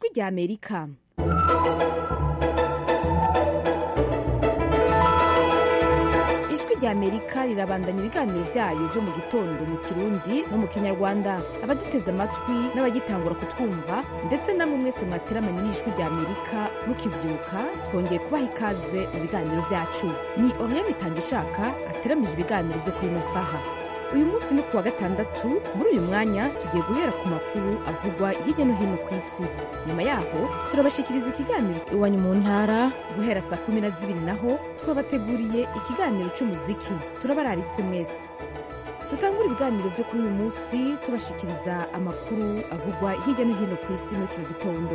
rya amerika ijwi rya amerika rirabandanya ibiganiro byayo byo mu gitondo mu kirundi no mu kinyarwanda abaduteze amatwi n'abagitangura kutwumva ndetse namwe mwese mwateramanye n'ijwi rya amerika mukibyuka twongeye kubaha ikaze mu biganiro byacu ni oriane itangishaka ateramije ibiganiro byo kuri ino saha uyu munsi ni kuwa gatandatu muri uyu mwanya tugiye guhera ku makuru avugwa hirya no hino ku isi nyuma yaho turabashikiriza ikiganiro iwanyu mu ntara guhera saa kumi na zibiri naho twabateguriye ikiganiro cy'umuziki turabararitse mwese dutangura ibiganiro byo kuri uyu munsi tubashikiriza amakuru avugwa hirya no hino ku isi muri kino gitondo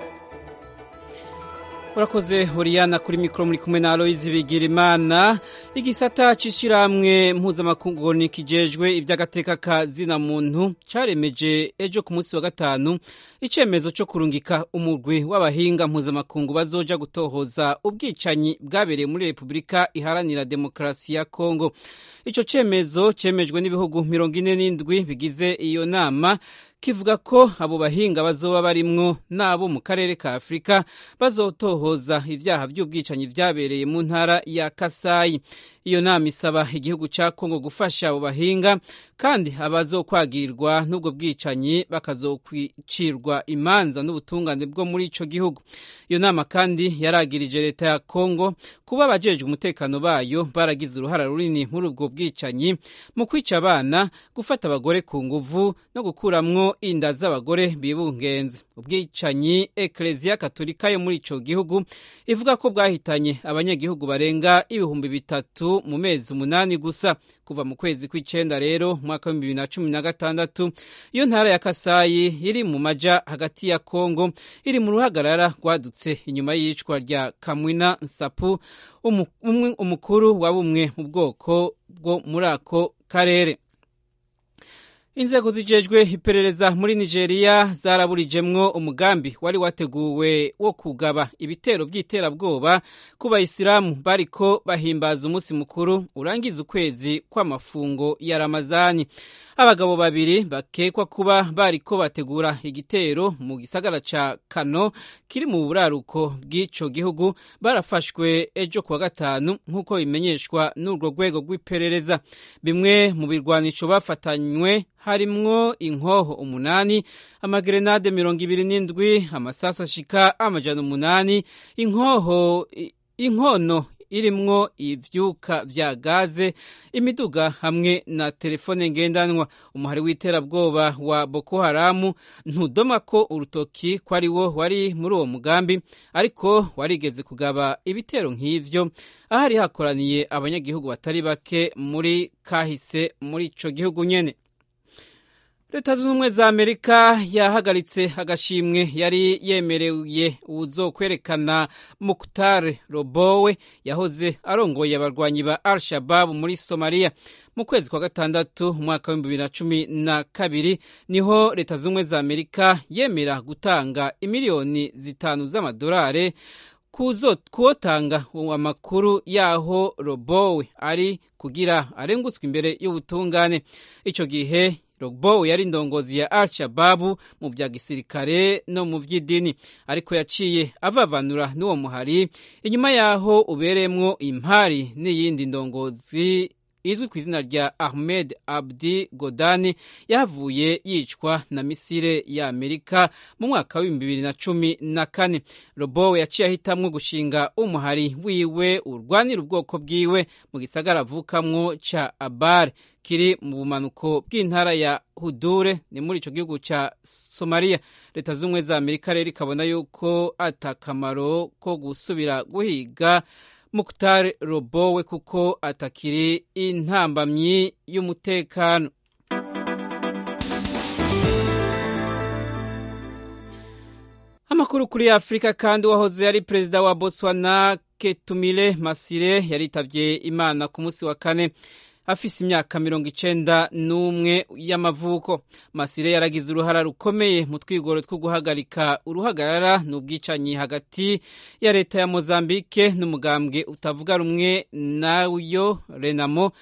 urakoze horiyana kuri mikoro muri kumwe na aloyizi bigirimana igisata c'ishirahamwe mpuzamakungu nikijejwe ivy'agateka ka zina muntu caremeje ejo ku munsi wa gatanu icemezo co kurungika umurwi w'abahinga mpuzamakungu bazoja gutohoza ubwicanyi bwabereye muri repubulika iharanira demokarasi ya kongo ico cemezo cemejwe n'ibihugu mirongo ine n'indwi bigize iyo nama kivuga ko abo bahinga bazoba barimwo n'abo mu karere ka afurika bazotohoza ibyaha by'ubwicanyi vyabereye mu ntara ya kasayi iyo nama isaba igihugu ca kongo gufasha abo bahinga kandi abazokwagirwa n'ubwo bwicanyi bakazokwicirwa imanza n'ubutungane bwo muri ico gihugu iyo nama kandi yaragirije leta ya kongo kuba abajejwe umutekano bayo baragize uruhara runini muri ubwo bwicanyi mu kwica abana gufata abagore ku nguvu no gukuramwo inda z'abagore bibungenze ubwicanyi ekleziya katolika yo muri ico gihugu ivuga ko bwahitanye abanyagihugu barenga ibihumbi bitatu mu mezi umunani gusa kuva mu kwezi kw'icenda rero mwaka w'ibihumbi bibiri na cumi na gatandatu iyo ntara ya kasayi iri mu maja hagati ya kongo iri mu ruhagarara rwadutse inyuma y'iyicwa rya kamwina nsapu umukuru wa bumwe mu bwoko bwo muri ako karere inzego zijejwe iperereza muri nigeria zaraburijemwo umugambi wari wateguwe wo kugaba ibitero by'iterabwoba ku bayisilamu bariko bahimbaza umunsi mukuru urangiza ukwezi kw'amafungo ya ramazani abagabo babiri bakekwa kuba bariko bategura igitero mu gisagara ca kano kiri mu buraruko bw'ico gihugu barafashwe ejo kuwa gatanu nk'uko bimenyeshwa n'urwo rwego rw'iperereza bimwe mu birwanisho bafatanywe harimwo inkoho umunani amagerenade mirongo ibiri n'indwi amasasi ashika amajana umunani inkoho inkono irimwo ivyuka vya gaze imiduga hamwe na telefone ngendanwa umuhari w'iterabwoba wa boko haramu ntudoma ko urutoki ko ari wo wari muri uwo mugambi ariko warigeze kugaba ibitero nk'ivyo ahari hakoraniye abanyagihugu batari bake muri kahise muri ico gihugu nyene leta zunze ubumwe za amerika yahagaritse agashimwe yari yemereye uzokwerekana mukutare robowe yahoze arongoye abarwanyi ba al shababu muri somaliya mu kwezi kwa gatandatu umwaka w'ibihumbi bibiri na cumi na kabiri niho leta zunze ubumwe za amerika yemera gutanga imiliyoni zitanu z'amadolari kuwotanga amakuru y'aho robowe ari kugira arengutswe imbere y'ubutungane icyo gihe Rogbo yari indongozi ya Al-Shababu mu bya gisirikare no mu by'idini ariko yaciye avavanura n'uwo muhari inyuma yaho ubereyemwo impari n'iyindi ndongozi izwi ku izina rya Ahmed Abdi Godani yahavuye yicwa na misile ya Amerika mu mwaka w'ibihumbi bibiri na cumi na kane Robo yaciye ahitamwo gushinga umuhari wiwe urwanira ubwoko bwiwe mu gisagara avukamwo ca Abar kiri mu bumanuko bw'intara ya Hudure ni muri ico gihugu ca Somalia leta z'ubumwe za Amerika rero ikabona yuko atakamaro ko gusubira guhiga Mukhtar Robowe kuko atakiri intambamyi y'umutekano amakuru kuri Afrika kandi wahoze yari perezida wa Botswana Ketumile Masire yaritavye Imana ku munsi wa kane afise imyaka mirongo icenda n'umwe y'amavuko masire yaragize uruhara rukomeye mu twigoro two guhagarika uruhagarara n'ubwicanyi hagati ya leta ya mozambike n'umugambwe utavuga rumwe nayo renamo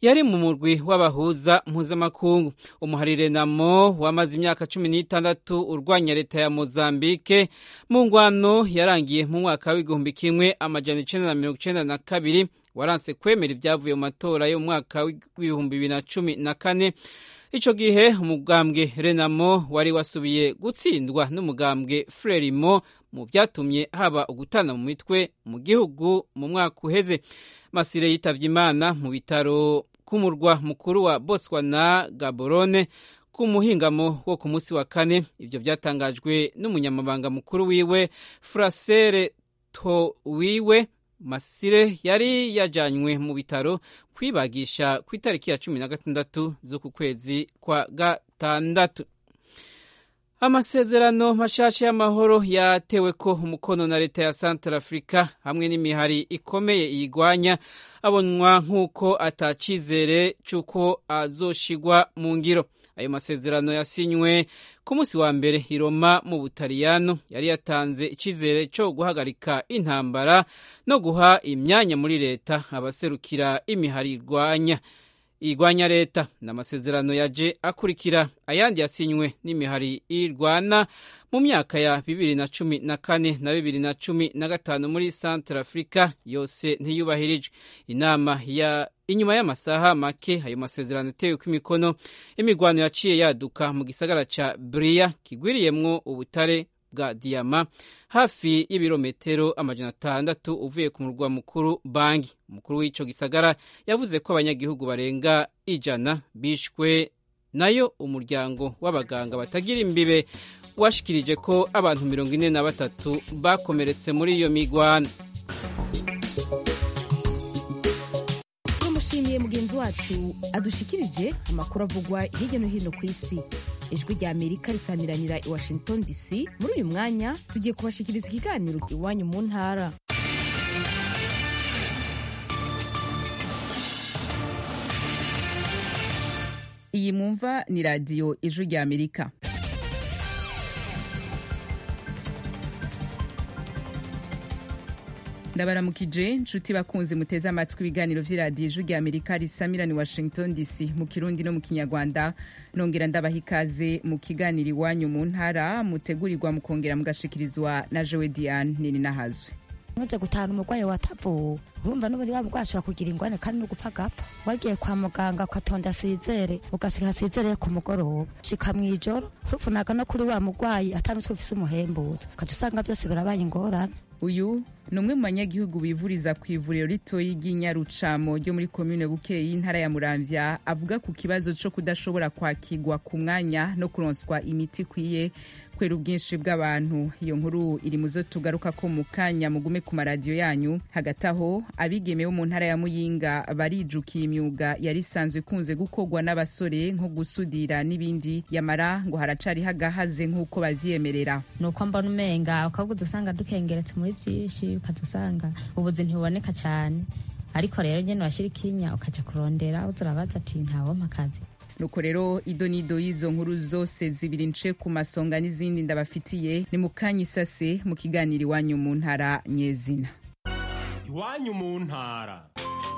yari mu murwi w'abahuza mpuzamakungu umuharire namo wamaze imyaka cumi n'itandatu urwanya leta ya mozambike mu ngwano yarangiye mu mwaka w'igihumbi kimwe amajana icenda na mirongo icenda na kabiri waranse kwemera ibyavuye mu matora yo mu mwaka w'ibihumbi bibiri na cumi na kane ico gihe umugambwe renamo wari wasubiye gutsindwa n'umugambwe frelimo mu vyatumye haba ugutana mu mitwe mu gihugu mu mwaka uheze masire yitavye imana mu bitaro k'umurwa mukuru wa botswana gaborone ku muhingamo wo ku munsi wa kane ivyo vyatangajwe n'umunyamabanga mukuru wiwe frasere to wiwe masire yari yajanywe mu bitaro kwibagisha ku itariki ya cumi na gatandatu z'uku kwezi kwa gatandatu amasezerano mashasha y'amahoro yatewe ko umukono na leta ya Central Africa hamwe n'imihari ikomeye iyigwanya abonwa nk'uko atacizere c'uko azoshigwa mu ngiro ayo masezerano yasinywe ku munsi wa mbere i Roma mu Butaliyano yari yatanze icizere cyo guhagarika intambara no guha imyanya muri leta abaserukira imihari irwanya irwanya leta n'amasezerano yaje akurikira ayandi yasinywe n'imihari irwana mu myaka ya bibiri na cumi na kane na bibiri na cumi na gatanu muri Central Africa yose ntiyubahirijwe inama ya inyuma y'amasaha make ayo masezerano atewe ko imikono imigwano yaciye yaduka mu gisagara ca Bria kigwiriyemwo ubutare bwa diyama hafi y'ibirometero amajana atandatu uvuye ku murwa mukuru bangi umukuru w'ico gisagara yavuze ko abanyagihugu barenga ijana bishwe nayo umuryango w'abaganga batagira imbibe washikirije ko abantu mirongo ine na batatu bakomeretse muri iyo migwano tumushimiye mugenzi wacu adushikirije amakuru avugwa hirya no hino ku isi ijwi rya amerika risaniranira i washington dc muri uyu mwanya tugiye kubashikiriza ikiganiro iwanyu mu ntara iyi mwumva ni radiyo ijwi rya amerika ndabaramukije nshuti bakunze muteze amatwi ibiganiro vy'iradiyo ijwi rya amerika risamira ni washington dc mu kirundi no mu kinyarwanda nongera ndabaha ikaze mu kiganiro iwanyu mu ntara mutegurirwa mukongera mugashikirizwa na jewe diane nini nahazwe umaze gutahana umurwayi watavuwe urumva n'ubundi wa murwayi ashobora kugira ingwane kandi no gupfa agapfa wagiye kwa muganga ugatonda asizere ugashika asizere ku mugoroba shika mw'ijoro ufufunaga no kuri wa murwayi atanutwe ufise umuhembuza ukaca usanga vyose birabaye ingorane uyu ni umwe mu banyagihugu bivuriza ku ivuriro ritoyi ry'inyarucamo ryo muri komine bukeye y'intara ya muramvya avuga ku kibazo co kudashobora kwakirwa ku mwanya no kuronswa imiti ikwiye kubera ubwinshi bw'abantu iyo nkuru iri mu zo tugaruka ko mu kanya mugume ku maradiyo yanyu hagati aho abigeme bo mu ntara ya muyinga barijukiye imyuga yari isanzwe ikunze gukorwa n'abasore nko gusudira n'ibindi yamara ngo haracariho agahaze nk'uko bavyiyemerera ni uko mbona umenga ukavuga usanga dukengeretse muri byinshi ukaza usanga ubuzi ntibuboneka cyane ariko rero nyine washyira ikinya ukaja kurondera uza urabaza ati ntawompa akazi nuko rero ido n'ido y'izo nkuru zose zibiri nce ku masonga n'izindi ndabafitiye ni mu kanya isase mu kiganiro iwanyu mu ntara nyezina iwanyu mu ntara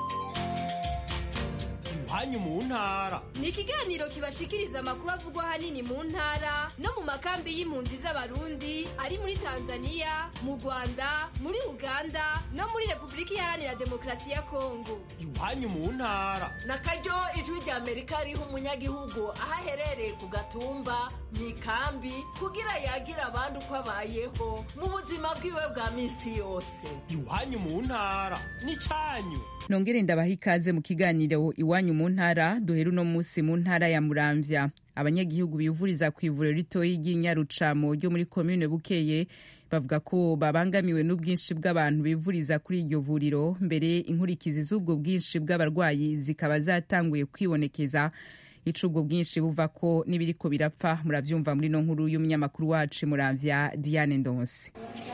iwanyu mu ntara ni ikiganiro kibashikiriza amakuru avugwa ahanini mu ntara no mu makambi y'impunzi z'abarundi ari muri tanzania mu rwanda muri uganda no muri repubulika iharanira demokarasi ya kongo iwanyu mu ntara na karyo ijwi rya amerika riha umunyagihugu aho aherereye ku gatumba mu ikambi kugira yagira abandi uko abayeho mu buzima bwiwe bwa minsi yose iwanyu mu ntara n'icanyu nongere ndabaha ikaze mu kiganiro iwanyu mu ntara duhera uno munsi mu ntara ya muramvya abanyagihugu bivuriza ku ivuriro ritoyi ry'inyarucamo ryo muri komine bukeye bavuga ko babangamiwe n'ubwinshi bw'abantu bivuriza kuri iryo vuriro mbere inkurikizi z'ubwo bwinshi bw'abarwayi zikaba zatanguye kwibonekeza ico ubwo bwinshi buva ko n'ibiriko birapfa muravyumva muri no nkuru y'umunyamakuru wacu muramvya diane ndonse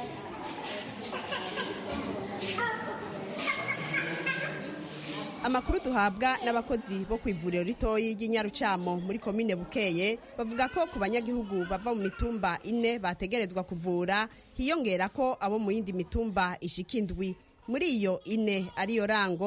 amakuru duhabwa n'abakozi bo ku ivuriro ritoyi ry'inyarucamo muri komine bukeye bavuga ko ku banyagihugu bava mu mitumba ine bategerezwa kuvura hiyongera ko abo mu yindi mitumba ishika indwi muri iyo ine ariyo rango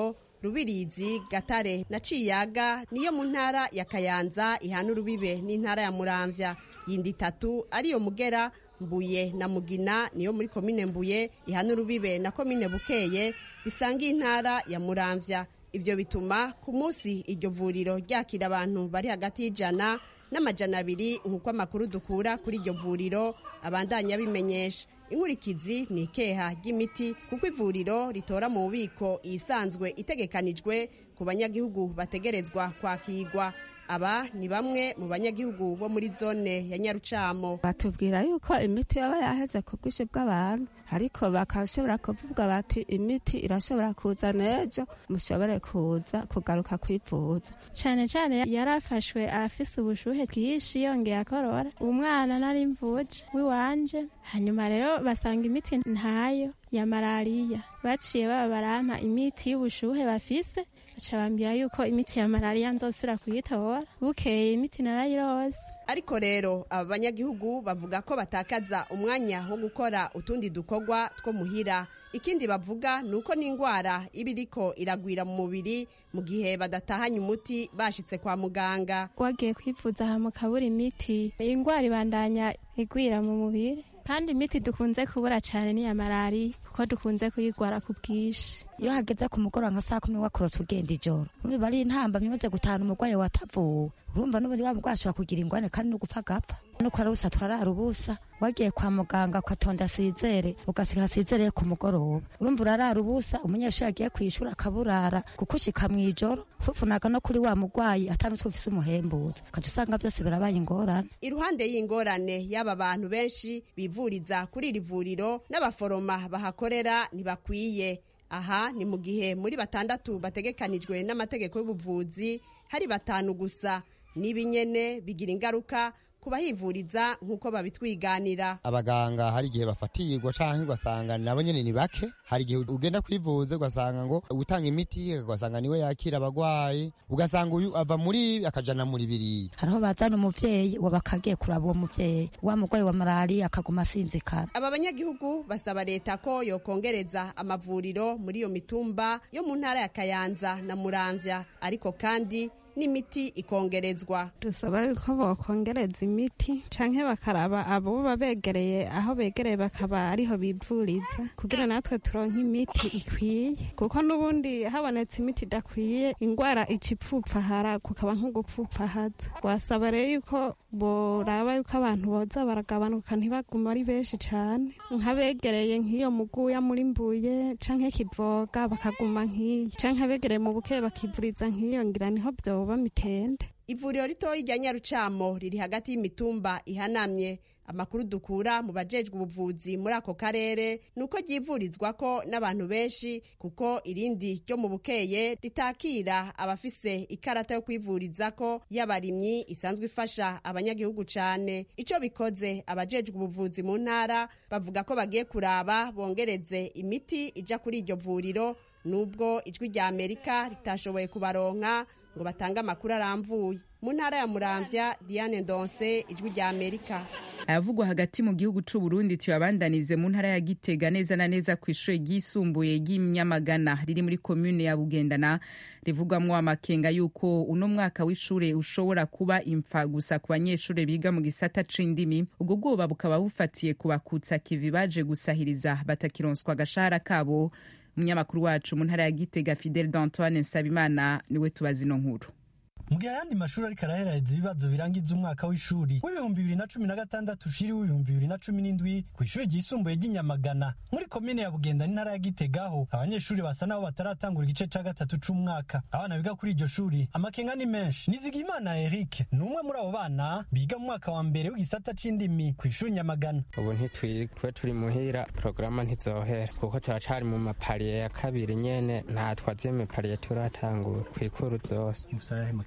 rubirizi gatare na ciyaga niyo mu ntara ya kayanza ihana urubibe n'intara ya muramvya yindi itatu ariyo mugera mbuye na mugina niyo muri komine mbuye ihana urubibe na komine bukeye bisanga intara ya muramvya ivyo bituma ku munsi iryo vuriro ryakira abantu bari hagati y'ijana n'amajana abiri nk'uko amakuru dukura kuri iryo vuriro abandanya bimenyesha inkurikizi ni ikeha ry'imiti kuko ivuriro ritora mu bubiko iyisanzwe itegekanijwe ku banyagihugu bategerezwa kwakirwa aba ni bamwe mu banyagihugu bo muri zone ya nyarucamo batubwira yuko imiti yaba yaheze ku bwinshi bw'abantu ariko bakashobora kuvuga bati imiti irashobora kuza n'ejo mushobore kuza kugaruka kwivuza cyane cyane yarafashwe afise ubushuhe bwinshi yongeye akorora umwana nari mvuje w'iwanje hanyuma rero basanga imiti ntayo ya malariya baciye baba barampa imiti y'ubushuhe bafise baca bambwira yuko imiti ya malariya nzosubira kuyitora bukeye imiti narayirose ariko rero aba banyagihugu bavuga ko batakaza umwanya wo gukora utundi dukorwa two muhira ikindi bavuga ni uko n'indwara iba iriko iragwira mu mubiri mu gihe badatahanye umuti bashitse kwa muganga wagiye kwivuza aha mukabura imiti indwara ibandanya igwira mu mubiri kandi imiti dukunze kubura cyane ni iya malariya kuko dukunze kuyigwara ku bwinshi iyo hageze ku mugoroba nka saa kumi wakorotse ugenda ijoro niba ari intamba imaze gutahana umurwayi watavuwe urumva n'ubundi wa murwayi ashobora kugira ingwane kandi no gupfa agapfa nuko arabusa twarara ubusa wagiye kwa muganga ugatonda sizere ugashika sizere ku mugoroba urumva urarara ubusa umunyeshuri agiye kwishura akaburara kuko ushika mw'ijoro fufunaga no kuri wa murwayi atanutwe ufise umuhembuza ukaca usanga byose birabaye ingorane iruhande y'ingorane y'aba bantu benshi bivuriza kuri iri vuriro n'abaforoma bahakorera ntibakwiye aha ni mu gihe muri batandatu bategekanijwe n'amategeko y'ubuvuzi hari batanu gusa n'ibinyene bigira ingaruka ku bahivuriza nk'uko babitwiganira abaganga hari igihe bafatirwa canke ugasanga nabo nyene ni bake hari igihe ugenda kwivuza ugasanga ngo utanga imiti ugasanga niwe yakira abagwayi ugasanga uyu ava muri ibi akajana muri biriya hariho bazana umuvyeyi uwo bakagiye kuraba uwo muvyeyi wa murwayi wa malariya akaguma asinzikara aba banyagihugu basaba leta ko yokongereza amavuriro muri iyo mitumba yo mu ntara ya kayanza na muramvya ariko kandi n'imiti ikongerezwa dusaba yuko bokongereza imiti canke bakaraba abo babegereye aho begereye bakaba ariho bivuriza kugira natwe turonke imiti ikwiye kuko n'ubundi habonetse imiti idakwiye ingwara icipfupfahara kukaba nko gupfupfahaza wasaba rero yuko boraba yuko abantu boza baragabanuka ntibaguma ari benshi cane nk'abegereye nk'iyo muguya muri mbuye canke kivoga bakaguma nk'iyo canke abegereye mu buke bakivuriza nk'iyo ngira niho vyoba mitende ivuriro ritoyi rya nyarucamo riri hagati y'imitumba ihanamye amakuru dukura mu bajejwe ubuvuzi muri ako karere ni uko ryivurizwako n'abantu benshi kuko irindi ryo mu bukeye ritakira abafise ikarata yo kwivurizako y'abarimyi isanzwe ifasha abanyagihugu cane ico bikoze abajejwe ubuvuzi mu ntara bavuga ko bagiye kuraba bongereze imiti ija kuri iryo vuriro nubwo ijwi rya amerika ritashoboye kubaronka ngo batange amakuru aramvuye mu ntara ya muramvya diane ndonse ijwi rya amerika ayavugwa hagati mu gihugu c'u Burundi tuyabandanize mu ntara ya Gitega neza na neza ku ishure ryisumbuye ry'Imyamagana riri muri commune ya Bugendana rivugwamwo amakenga yuko uno mwaka w'ishure ushobora kuba imfa gusa ku banyeshure biga mu gisata c'indimi ubwo bwoba bukaba bufatiye ku bakutsa kivi baje gusahiriza batakironswa agashahara kabo umunyamakuru wacu mu ntara ya Gitega Fidel d'Antoine Nsabimana niwe tubaza ino nkuru mu gihe ayandi mashuri ariko araheraheza ibibazo birangiza umwaka w'ishuri w'ibihumbi bibiri na cumi na gatandatu ushiri w'ibihumbi bibiri na cumi n'indwi ku ishuri ryisumbuye ry'inyamagana muri komine ya bugenda n'intara ya gitegaho abanyeshuri basa n'aho bataratangura igice ca gatatu c'umwaka abana biga kuri iryo shuri amakenga ni menshi nizigimana eric ni umwe muri abo bana biga mu mwaka wa mbere w'igisata c'indimi ku ishuri nyamagana ubu ntitwe turi muhira porogaramu ntizohera kuko turacari mu mapariye ya kabiri nyene nta twaziye mipariye turatangura kw'ikuru zose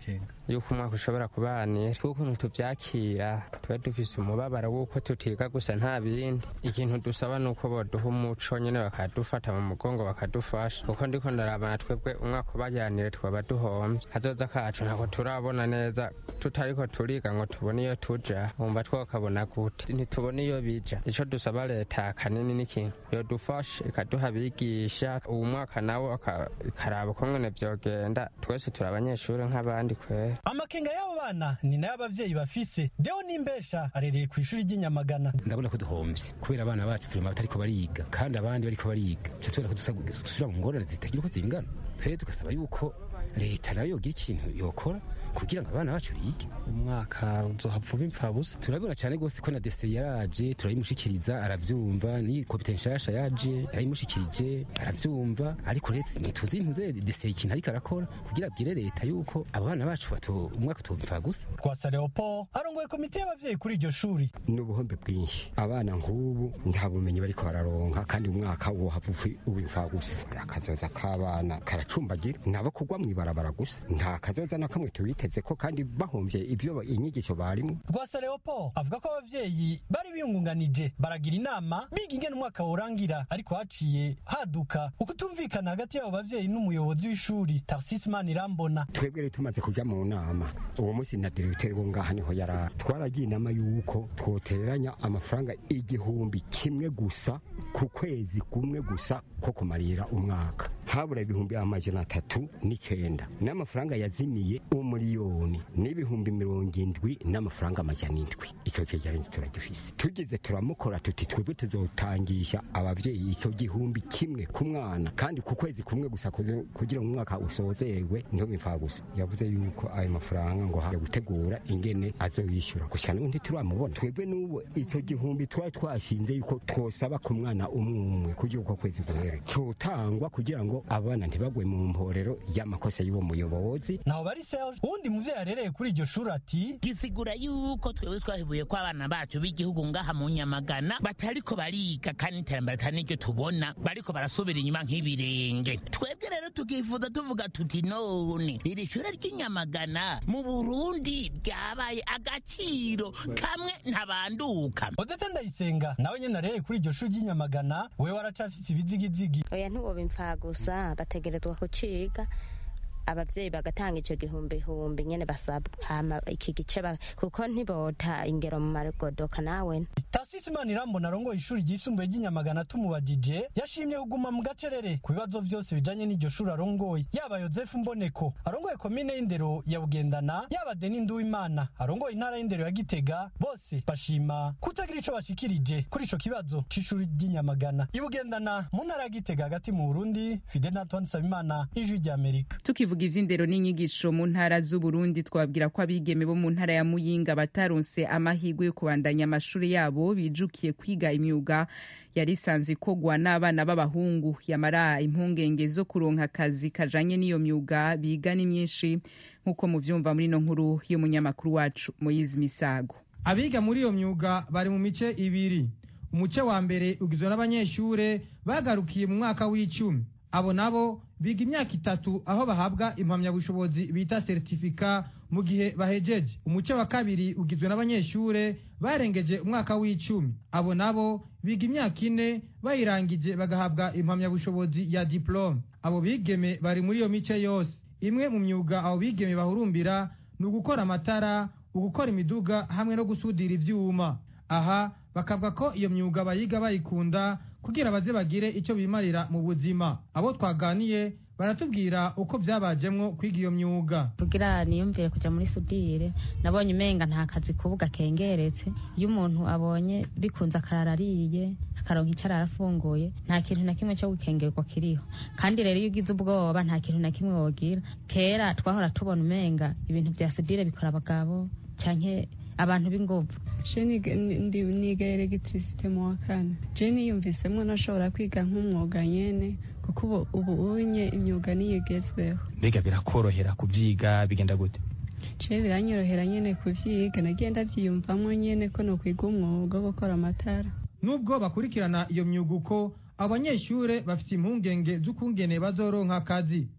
amakenga yuko umwaka ushobora kubanira tw'ukuntu tuvyakira tuba dufise umubabaro w'uko tutiga gusa nta bindi ikintu dusaba ni uko boduha umuco nyene bakadufata mu mugongo bakadufasha kuko ndiko ndarabana twebwe umwaka ubajanire twaba duhomvye kazoza kacu ntabwo turabona neza tutariko turiga ngo tubone iyo tuja wumva twokabona gute ntitubone iyo bija ico dusaba leta kanini n'ikintu yodufasha ikaduha abigisha uwu mwaka nawo aka- ikaraba ukungene vyogenda twese turi abanyeshuri nk'abandi kwera amakenga y'abo bana ni nayo abavyeyi bafise deo n'imbesha arereye ku ishuri ry'inyamagana ndabona ko duhombye kubera abana bacu turema batariko bariga kandi abandi bariko bariga tuca tubona ko dusa- dusubira mu ngorane zitagira uko zingana twere tugasaba yuko leta nayo yogira ikintu yokora kugira ngo abana bacu bige umwaka uzohava uba impfabusa turabibona cyane rwose ko na dese yaraje turayimushikiriza aravyumva ni komite nshasha yaje yarayimushikirije aravyumva ariko leta ntituzi ntuze dese ikintu ariko arakora kugira abwire leta yuko abo bana bacu bato umwaka utopfa gusa twasa leopold arongoye komite y'abavyeyi kuri iryo shuri ni ubuhombe bwinshi abana nk'ubu nta bumenyi bariko bararonka kandi umwaka wohava uba imfagusa akazoza k'abana karacumbagira nabo kugwa mw'ibarabara gusa nta kazoza na kamwe tubiteze ko kandi bahomvye ivyo inyigisho barimo rwasa leopold avuga ko abavyeyi bari biyungunganije baragira inama biga ingene umwaka worangira ariko haciye haduka ukutumvikana hagati y'abo bavyeyi n'umuyobozi w'ishuri tarsis manirambona twebwe rero tumaze kuja mu nama uwo munsi na diregiteri wo ngaha niho yari twaragiye inama y'uko twoteranya amafaranga igihumbi kimwe gusa ku kwezi kumwe gusa ko kumarira umwaka habura ibihumbi amajana atatu n'icenda n'amafaranga yazimiye umuriyoni n'ibihumbi mirongo indwi n'amafaranga amajana indwi ico cegeranyo turagifise tugize turamukora tuti twebwe tuzotangisha abavyeyi ico gihumbi kimwe ku mwana kandi ku kwezi kumwe gusa kuze- kugira ngo umwaka usozerwe ntibe gusa yavuze yuko ayo mafaranga ngo haje gutegura ingene azoyishyura gusa n'ubu ntituramubona twebwe n'ubu ico gihumbi twari twashinze yuko twosaba ku mwana umwe umwe kugira uko kwezi guhere cotangwa kugira ngo abana ntibagwe mu mporero y'amakosa y'uwo muyobozi naho bari serge uwundi muvyeyi arereye kuri iryo shuri ati gisigura yuko twebwe twahibuye ko abana bacu b'igihugu ngaha mu nyamagana batariko bariga kandi iterambere atari niryo tubona bariko barasubira inyuma nk'ibirenge twebwe rero tukifuza tuvuga tuti none iri shure ry'inyamagana mu burundi ryabaye agaciro kamwe ntabanduka odete ndayisenga nawe nyene arereye kuri iryo shuri ry'inyamagana wewe waracafise ibizigizigi oya ntiwoba imfa gusa bategerezwa kuciga abavyeyi bagatanga ico gihumbi humbi nyene basabwa hama iki gice ba- kuko ntibota ingero mu magodoka nawe tasisi manirambona arongoye ishuri ryisumbuye ry'inyamagana tumubajije yashimye kuguma mu gacerere ku bibazo vyose bijanye n'iryo shuri arongoye yaba yozefu mboneko arongoye komine y'indero ya bugendana yaba deni nduwimana arongoye intara y'indero ya gitega bose bashima kutagira ico bashikirije kuri ico kibazo c'ishuri ry'inyamagana ibugendana mu ntara ya gitega hagati mu burundi fidel natwan nsabimana ijwi ry'amerika tukivuga ivy'indero n'inyigisho mu ntara z'uburundi twabwira ko abigeme bo mu ntara ya muyinga bataronse amahirwe yo kubandanya amashuri yabo bijukiye kwiga imyuga yari isanzwe ikorwa n'abana b'abahungu yamara impungenge zo kuronka akazi kajanye n'iyo myuga biga ni myinshi nk'uko muvyumva muri ino nkuru y'umunyamakuru wacu moyizi misago abiga muri iyo myuga bari mu mice ibiri umuce wa mbere ugizwe n'abanyeshure bagarukiye mu mwaka w'icumi abo nabo biga imyaka itatu aho bahabwa impamyabushobozi bita seritifika mu gihe bahejeje umuce wa kabiri ugizwe n'abanyeshure barengeje umwaka w'icumi abo nabo biga imyaka ine bayirangije bagahabwa impamyabushobozi ya diplome abo bigeme bari muri iyo mice yose imwe mu myuga abo bigeme bahurumbira ni ugukora amatara ugukora imiduga hamwe no gusudira ivyuma aha bakavuga ko iyo myuga bayiga bayikunda kugira baze bagire icyo bimarira mu buzima abo twaganiye baratubwira uko byabajemwo kwiga iyo myuga kugira niyumvire kuja muri sudire nabonye umenga nta kazi kubuga kengeretse iyo umuntu abonye bikunze akarara ariye akaronka icyo arara afunguye nta kintu na kimwe cyo gukengerwa kiriho kandi rero iyo ugize ubwoba nta kintu na kimwe wogira kera twahora tubona umenga ibintu vya sudire bikora abagabo canke abantu b'inguvu je niga- ndi- niga elegitirisite mu wa kane je niyumvisemwo nashobora kwiga nk'umwuga nyene kuko ubu ubu unye imyuga niyo igezweho mbega birakorohera kubyiga bigenda gute je biranyorohera nyene kuvyiga nagiye ndavyiyumvamwo nyene ko nokwiga umwuga wo gukora amatara nubwo bakurikirana iyo myuga uko abanyeshure bafite impungenge z'ukungene bazoronka akazi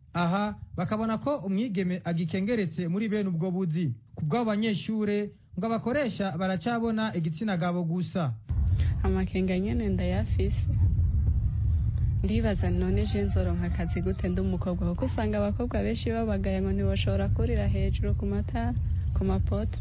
aha bakabona ko umwigeme agikengeretse muri bene ubwo buzi ku bw'abo banyeshure ngo abakoresha baracabona igitsina gabo gusa amakenga nyene ndayafise ndibaza none je nzoronka akazi gute ndi umukobwa kuko usanga abakobwa benshi babagaye ngo ntibashobora kurira hejuru ku matara ku mapoto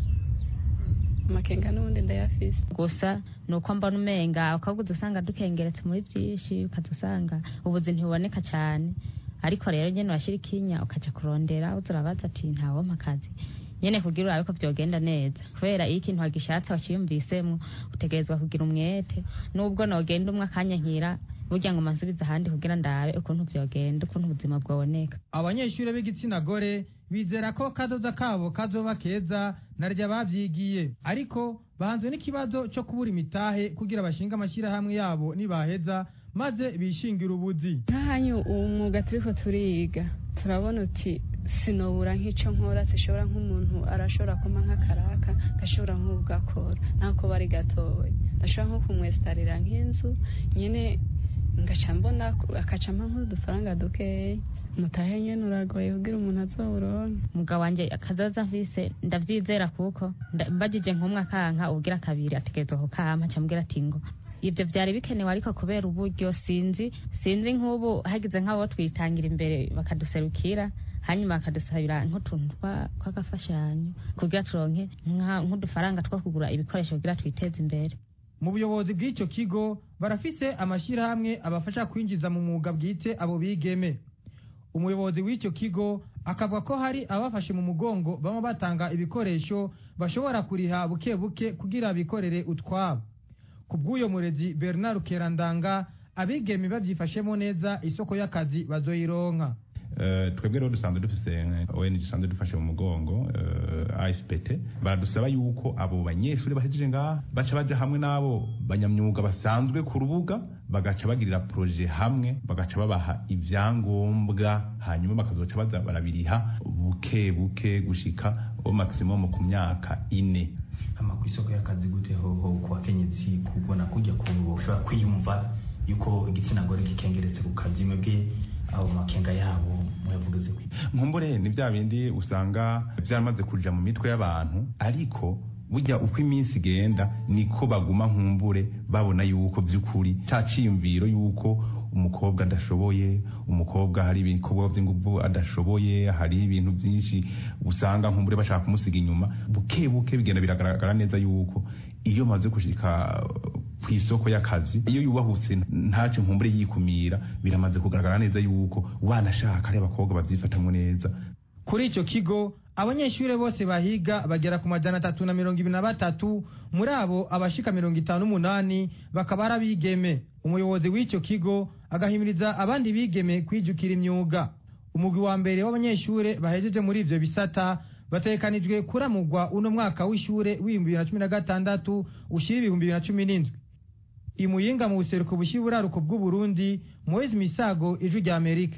amakenga n'ubundi ndayafise gusa ni uko mbona umenga ukabwa usanga dukengeretse muri byinshi ukaza usanga ubuzi ntibuboneka cyane ariko rero nyene washyira ikinya ukaja kurondera uza urabaza ati ntawompa akazi nyene kugira urabe ko vyogenda neza kubera iyo ikintu wagishatse wakiyumvisemwo utegerezwa kugira umwete nubwo nogenda umwe akanya nkira burya ngo mansubize ahandi kugira ndabe ukuntu vyogenda ukuntu ubuzima bwoboneka abanyeshure b'igitsina gore bizera ko kazoza kabo kazoba keza narya bavyigiye ariko bahanzwe n'ikibazo co kubura imitahe kugira bashinga amashirahamwe yabo nibaheza maze bishingira ubuzi nk'ahanyu uwo mwuga turiko turiga turabona uti sinobura nk'ico nkora sishobora nk'umuntu arashobora kuma nk'akaraka gashobora nk'ubwakora ntako bari gatoya ndashobora nko kumwesitarira nk'inzu nyene ngaca mbona akaca mpa nk'udufaranga dukeya mutahe nyene uragoye kugira umuntu azowuronke umugabo wanje akazoza mfise ndavyizera kuko nda- mbajije nk'umwe akanka ubugira kabiri ategerezwa kukampa camubwira ati ngo ivyo vyari bikenewe ariko kubera uburyo sinzi sinzi nk'ubu hagize nk'abo twitangira imbere bakaduserukira hanyuma bakadusabira nk'utuntu twa- tw'agafashanyo kugira turonke nka- nk'udufaranga two kugura ibikoresho kugira twiteze imbere mu buyobozi bw'icyo kigo barafise amashyirahamwe abafasha kwinjiza mu mwuga bwite abo bigeme umuyobozi w'icyo kigo akavuga ko hari abafashe mu mugongo baba batanga ibikoresho bashobora kuriha buke buke kugira bikorere utwabo ku bw'uyo murezi bernard kerandanga abigeme babyifashemo neza isoko y'akazi bazoyironka Eh, twebwe rero dusanzwe dufise ONG dusanzwe dufashe mu mugongo eh, AFPT baradusaba yuko abo banyeshuri bahejeje ngaha baca baja hamwe n'abo banyamyuga basanzwe ku rubuga bagaca bagirira proje hamwe bagaca babaha ivyangombwa hanyuma bakazoca baza barabiriha buke buke gushika o maximum ku myaka ine ama ku isoko y'akazi gute hoho ku bakenyezi kubona kujya kuntu boshobora kwiyumva yuko igitsina gore gikengeretse ku kazi mwebwe abo makenga yabo muyavugize kwi nkumbure ni bya bindi usanga byaramaze kuja mu mitwe y'abantu ariko burya uko iminsi igenda niko baguma nkumbure babona yuko by'ukuri cya ciyumviro yuko umukobwa adashoboye umukobwa hari ibikorwa by'ingufu adashoboye hari ibintu byinshi usanga nkumbure bashaka kumusiga inyuma buke buke bigenda biragaragara neza yuko iyo maze gushika ku isoko y'akazi iyo yubahutse ntacyo nkumbure yikumira biramaze kugaragara neza yuko wanashaka ari abakobwa babyifatamwo neza kuri icyo kigo abanyeshuri bose bahiga bagera ku majana atatu na mirongo ibiri na batatu muri abo abashika mirongo itanu n'umunani bakaba ari abigeme umuyobozi w'icyo kigo agahimiriza abandi bigeme kwijukira imyuga umugwi wa mbere w'abanyeshuri bahejeje muri ivyo bisata bategekanijwe kuramugwa uno mwaka w'ishure w'ibihumbi bibiri na cumi na gatandatu ushira ibihumbi bibiri na cumi n'indwi imuyinga mu buseruko bushyira uburaruko bw'uburundi moise misago ijwi rya amerika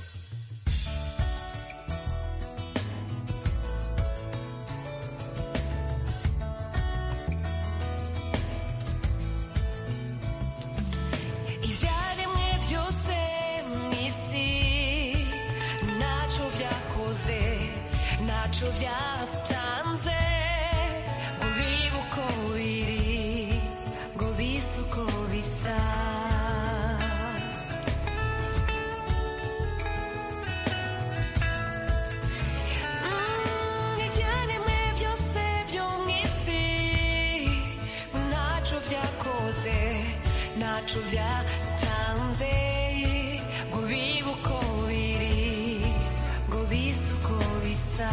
ibyaremwe byose mu isi ntacyo byakoze ntacyo byatanze ngo bibe uko biri ngo bise uko bisa Mm, ibyaremwe byose byo mu isi ntacyo byakoze ntacyo byatanze ngo bibe uko biri ngo bise uko bisa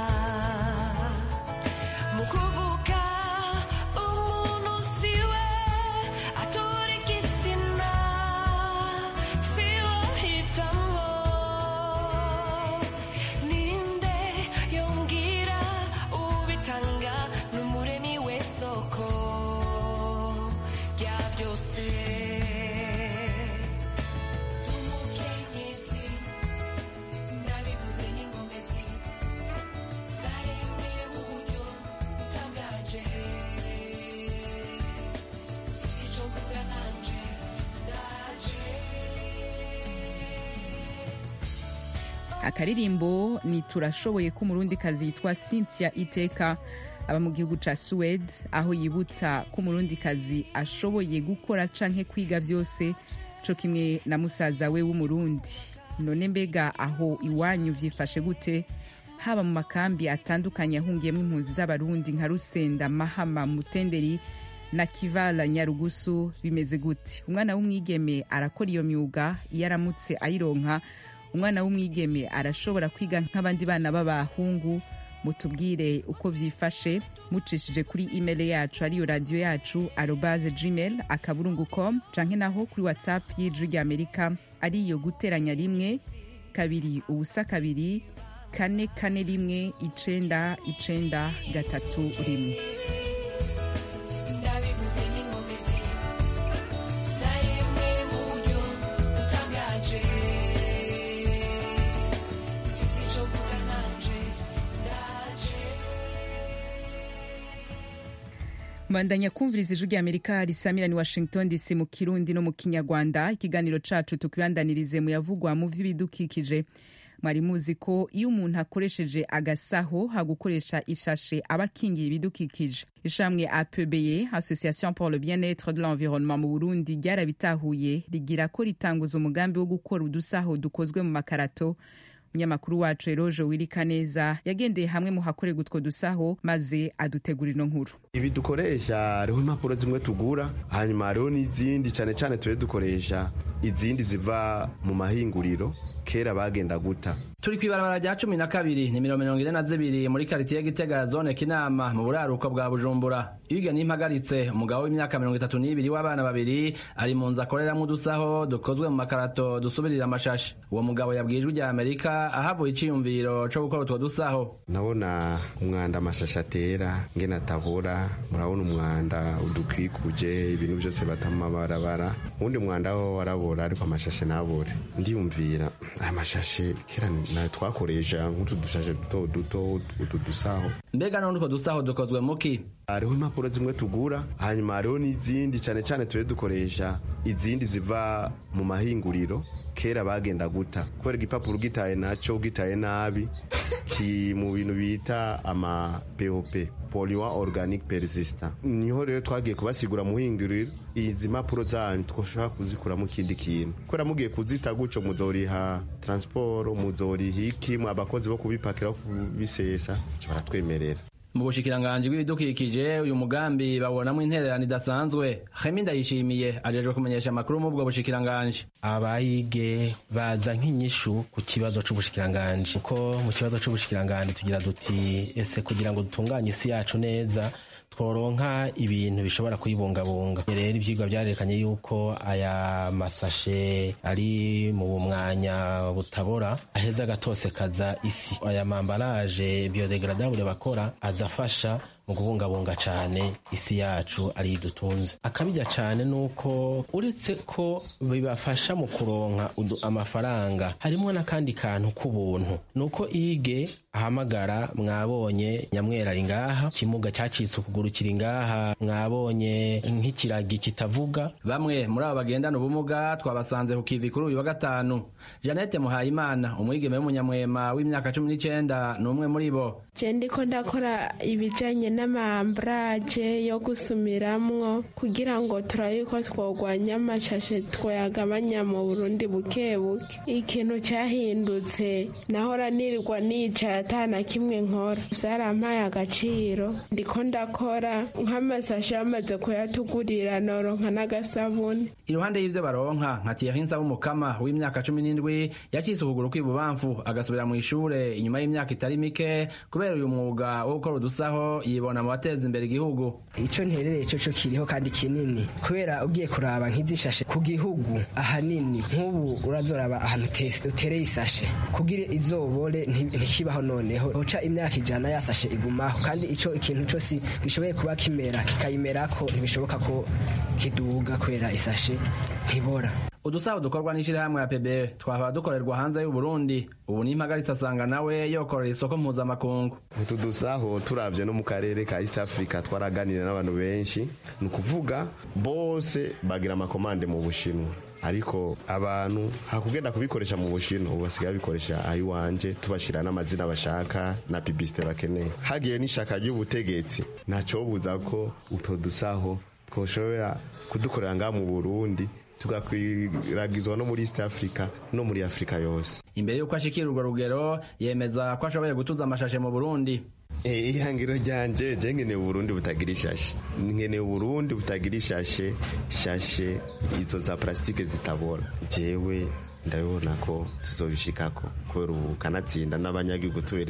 mu kuvuga umuntu siwe atora igitsina siwe ahitamo ninde yongera ubitanga n'umuremi w'isoko rya byose akaririmbo ni turashoboye ko umurundikazi yitwa cynthia iteka aba mu gihugu ca suwede aho yibutsa ko umurundikazi ashoboye gukora canke kwiga vyose co kimwe na musaza we w'umurundi none mbega aho iwanyu vyifashe gute haba mu makambi atandukanye ahungiyemo impunzi z'abarundi nka rusenda mahama mutenderi na kivala nyarugusu bimeze gute umwana w'umwigeme arakora iyo myuga iyo aramutse ayironka umwana w'umwigeme arashobora kwiga nk'abandi bana b'abahungu mutubwire uko vyifashe mucishije kuri email yacu ariyo radiyo yacu arobaze gmail akaburungu com canke naho kuri whatsapp y'ijwi rya amerika ariyo guteranya rimwe kabiri ubusa kabiri kane kane rimwe icenda icenda gatatu rimwe ndabivuze n'inkomezi zaremwe mu buryo butangaje mfise ico mvuga nanje ndaje mbandanya kumviriza ijwi rya amerika risamira ni washington dc mu kirundi no mu kinyarwanda ikiganiro cacu tukibandanirize mu yavugwa mu vy'ibidukikije mwari muzi ko iyo umuntu akoresheje agasaho hagukoresha ishashe aba akingiye ibidukikije ishamwe apbe association pour le bien-être de l'environnement mu burundi ryarabitahuye rigira ko ritanguza umugambi wo gukora udusaho dukozwe mu makarato umunyamakuru wacu eroje wirika neza yagendeye hamwe mu hakorerwa utwo dusaho maze adutegura ino nkuru ibi dukoresha hariho impapuro zimwe tugura hanyuma hariho n'izindi cyane cyane tube dukoresha izindi ziva mu mahinguriro kera bagenda guta turi kw'ibarabara rya cumi na kabiri nimero mirongo ine na zibiri muri karitiye gitega zone kinama mu buraruko bwa bujumbura iyo nimpagaritse umugabo w'imyaka mirongo itatu n'ibiri w'abana babiri ari mu nzu akoreramwo udusaho dukozwe mu makarato dusubirira amashashi uwo mugabo yabwiye ijwi rya amerika ahavuye iciyumviro co gukora utwo dusaho nabona umwanda amashashi atera ngene atabora murabona umwanda udukwikuje ibintu byose bata mu mabarabara uwundi mwanda wo warabora ariko amashashi ntabore ndiyumvira aya mashashe kera na twakoresha nk'utu dushashe duto duto utu dusaho mbega none utwo dusaho dukozwe muki hariho impapuro zimwe tugura hanyuma hariho n'izindi cyane cyane tube dukoresha izindi ziva mu mahinguriro kera bagenda guta kubera igipapuro ugitaye nacyo ugitaye nabi ki mu bintu bita ama pop polluant organic persistant niho rero twagiye kubasigura muhinguriro izi mpapuro zanyu twashobora kuzikuramo ikindi kintu kubera mugiye kuzita gutyo muzoriha transport muzoriha iki abakozi bo kubipakira kubisesa baratwemerera mu bushikiranganji bw'ibidukikije uyu mugambi babonamo intererano idasanzwe hemi ndayishimiye ajejwe kumenyesha amakuru mu bwo bushikiranganji abayige baza nk'inyishu ku kibazo c'ubushikiranganji kuko mu kibazo c'ubushikiranganji tugira duti ese kugira ngo dutunganye isi yacu neza tworonka ibintu bishobora kuyibungabunga rero ivyigwa vyarerekanye yuko aya masashe ari mu mwanya butabora aheza agatosekaza isi aya mambaraje biodegradable bakora azafasha mu kubungabunga cane isi yacu ari dutunze akabijya cane nuko uretse ko bibafasha mu kuronka amafaranga harimo n'akandi kantu k'ubuntu nuko ige ahamagara mwabonye nyamwera ari ngaha kimuga cyacitse ukuguru kiri ngaha mwabonye nk'ikiragi kitavuga bamwe muri abo bagendana ubumuga twabasanze ku kivi kuri uyu wa gatanu janete muhayimana umwigeme w'umunyamwema w'imyaka cumi n'icenda ni umwe muri bo je ndiko ndakora ibijanye n'amamburaje yo gusumiramwo kugira ngo turabe yuko twogwanya amashashe twoyagabanya mu burundi buke buke ikintu cyahindutse nahora nirirwa nicaye atana kimwe nkora vyarampaye agaciro ndiko ndakora nk'amasashe bamaze kuyatugurira noronka n'agasabuni iruhande y'ivyo baronka nka Thierry Nsabumukama w'imyaka cumi n'indwi yacitse ukuguru kw'ibubamfu agasubira mu ishure inyuma y'imyaka itari mike kubera uyu mwuga wo gukora udusaho yibona mu bateza imbere igihugu ico nterereye co co kiriho kandi kinini kubera ugiye kuraba nk'izishashe ku gihugu ahanini nk'ubu urazoraba ahantu utereye isashe kugira izobore ntikibaho noneho uca imyaka ijana yasashe igumaho kandi ico ikintu cose gishoboye kuba kimera kikayimerako ntibishoboka ko kiduga kubera isashe ntibora udusaho dukorwa n'ishirahamwe ya pebe twahora dukorerwa hanze y'u Burundi ubu n'impagaritse asanga nawe yokorera isoko mpuzamakungu utu dusaho turavye no mu karere ka East Africa twaraganira n'abantu benshi ni ukuvuga bose bagira amakomande mu bushinwa ariko abantu hakugenda kubikoresha mu bushino ubu basigaye babikoresha ayiwanje tubashira n'amazina bashaka na publicite bakeneye hagiye n'ishaka ry'ubutegetsi ntacobuza ko utwo dusaho twoshobora kudukorera ngaha mu burundi tugakwiragizwa no muri east africa no muri afurika yose imbere y'uko ashikira urwo rugero yemeza ko ashoboye gutuza amashashe mu burundi ihangiro ryanje je nkeneye uburundi butagira ishashe nkeneye uburundi butagira ishashe shashe izo za plasitike zitabora jewe ndabibona ko tuzobishikako kubera ubu kanatsinda n'abanyagihugu